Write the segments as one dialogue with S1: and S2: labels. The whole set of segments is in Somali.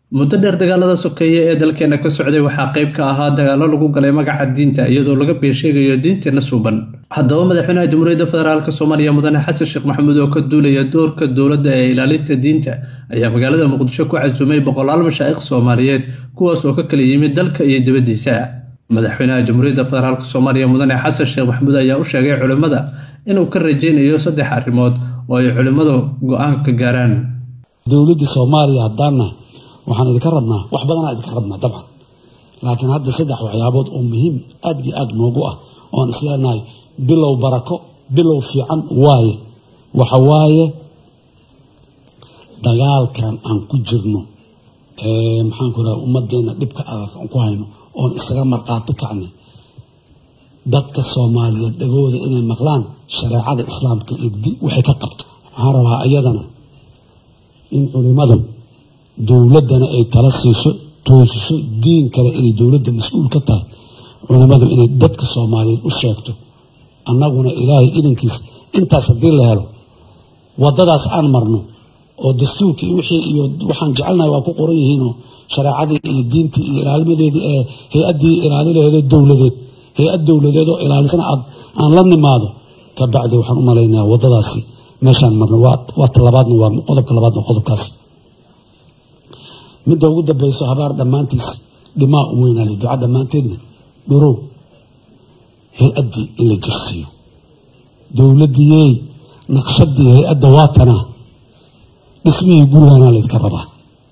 S1: muddo dheer dagaalada sokeeye ee dalkeena ka socday waxaa qayb ka ahaa dagaalo lagu galay magaca diinta iyadoo laga been sheegayo diinteenna suuban haddaba madaxweynaha jamhuuriyadda federaalk soomaaliya mudane xasan sheekh maxamuud oo ka duulaya doorka dowladda ee ilaalinta diinta ayaa magaalada muqdisho ku casuumay boqolaal mashaa'ikh soomaaliyeed kuwaas oo ka kala yimid dalka iyo dibaddiisa madaxweynaha jamhuuriyadda federaalk soomaaliya mudane xasan sheekh maxamuud ayaa u sheegay culimmada inuu ka rajaynayo saddex arrimood oo ay culimmadu go-aan ka gaaraan
S2: dowladda soomaaliya haddaana waxaan idinka rabnaa wax badanaa idinka rabnaa dabcan laakiin hadda saddex waxyaabood oo muhiim aad iyo aad noogu ah oon isleenahay bilow barako bilow fiican waaye waxa waaye dagaalkan aan ku jirno maxaan ku raha ummaddeena dhibka adag aan ku hayno oon isaga markhaati kacnay dadka soomaaliyeed dhagooda inay maqlaan shareecada islaamka iyo waxay ka qabto waxaan rabaa iyadana in culimadu dowladdana ay tala siiso toosiso diin kale inay dowladda mas-uul ka tahay culimmadu inay dadka soomaaliyeed u sheegto annaguna ilaahay idankiis intaas haddii la helo waddadaas aan marno oo dastuurkii wixii iyo waxaan jecelnahay waa ku qoran yihiinoo shareecadii iyo diintii iyo ilaalimadeedii ee hay-addii ilaalilaheedoo dowladeed hay-ad dowladeed oo ilaalisana aad aan la nimaado ka bacdi waxaan u malaynayaa waddadaasi meeshaan marno waa talabaadna waa qodobka labaadna qodobkaas midda ugu dambeyso habaar dhammaantiis dhimaa u weynaale duca dhammaanteedna dhurow hay-addii in la jirsiiyo dowladdiiyey naqshadii hay-adda waatanaa dhismihii gurigaanaa laydka rabaa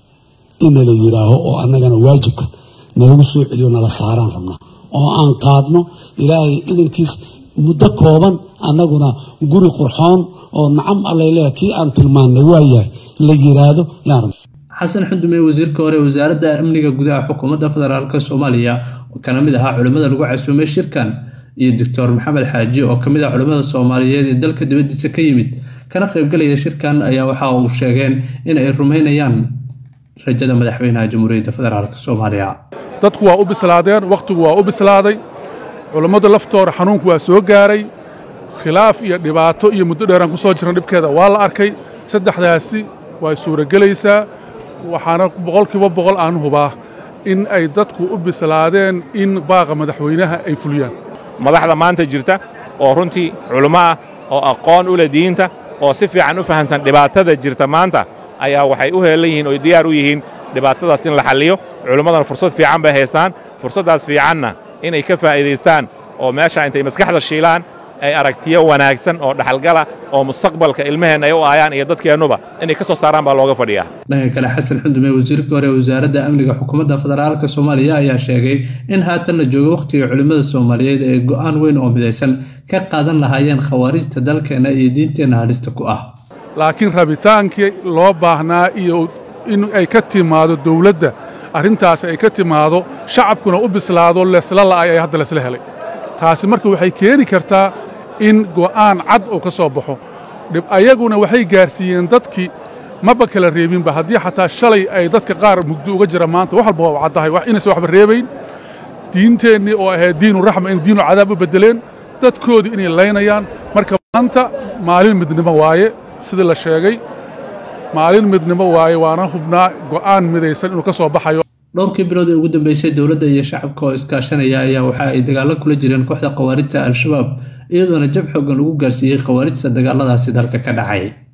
S2: ina la yiraaho oo annagana waajibka nalagu soo celiyo nala saaraan rabnaa oo aan qaadno ilaahay idankiis muddo kooban annaguna guri qurxoon oo nacam allaleeya kii aan tilmaannay waayahay la yiraahdo yaan rabna
S1: xasan xundume wasiirka hore wasaaradda amniga gudaha xukuumadda federaalk soomaaliya kana mid ahaa culimmada lagu casuumay shirkan iyo doctor maxamed xaaji oo kamid ah culimmada soomaaliyeed ee dalka dibaddiisa ka yimid kana qaybgalaya shirkan ayaa waxa uu sheegeen in ay rumaynayaan rajada madaxweynaha jamhuuriyadda federaalk soomaaliya
S3: dadku waa u bislaadeen wakhtigu waa u bislaaday culammadu laftooda xanuunku waa soo gaaray khilaaf iyo dhibaato iyo muddo dheeraan ku soo jirna dhibkeeda waa la arkay saddexdaasi way suuragelaysaa waxaana boqolkiiba boqol aan hubaa in ay dadku u bislaadeen in baaqa madaxweynaha ay fuliyaan
S4: madaxda maanta jirta oo runtii culummo ah oo aqoon u leh diinta oo si fiican u fahamsan dhibaatada jirta maanta ayaa waxay u heelan yihiin oy diyaar u yihiin dhibaatadaas in la xalliyo culimmadana fursad fiican bay haystaan fursaddaas fiicanna inay ka faa'iidaystaan oo meesha intay maskaxda shiilaan ay aragtiyo wanaagsan oo dhaxalgala oo mustaqbalka ilmaheenna ay u aayaan iyo dadkeennuba inay ka soo saaraan baa looga fadhiyaa
S1: dhanka kale xasan xundume wasiirka hore wasaaradda amniga xukuumadda federaalk soomaaliya ayaa sheegay in haatan la joogo wakhtiga culimmada soomaaliyeed ee go'aan weyn oo midaysan ka qaadan lahaayeen khawaarijta dalkeenna iyo diinteenna halista ku ah
S3: laakiin rabitaankii loo baahnaa iyo in ay ka timaado dawladda arrintaasi ay ka timaado shacabkuna u bislaado lesla la'ay ay hadda lesla helay taasi marka waxay keeni kartaa in go'aan cad uu ka soo baxo ayaguna waxay gaarsiiyeen dadkii maba kala reebinba haddii xataa shalay ay dadka qaar mugdo uga jira maanta wax walba waa caddahay inaysan waxba reebayn diinteennii oo ahayd diinu raxma in diinu cadaab u beddeleen dadkoodii inay laynayaan marka maanta maalin midnimo waaye sidii la sheegay maalin midnimo waaye waana hubnaa go'aan midaysan inuu ka soo baxayo
S1: dhowrkii bilood ee ugu dambeysay dowladda iyo shacabka oo iskaashanaya ayaa waxa ay dagaallo kula jireen kooxda khawaarijta al-shabaab iyadoona jab xoogan lagu gaarsiiyey khawaarijta dagaaladaasi dalka ka dhacay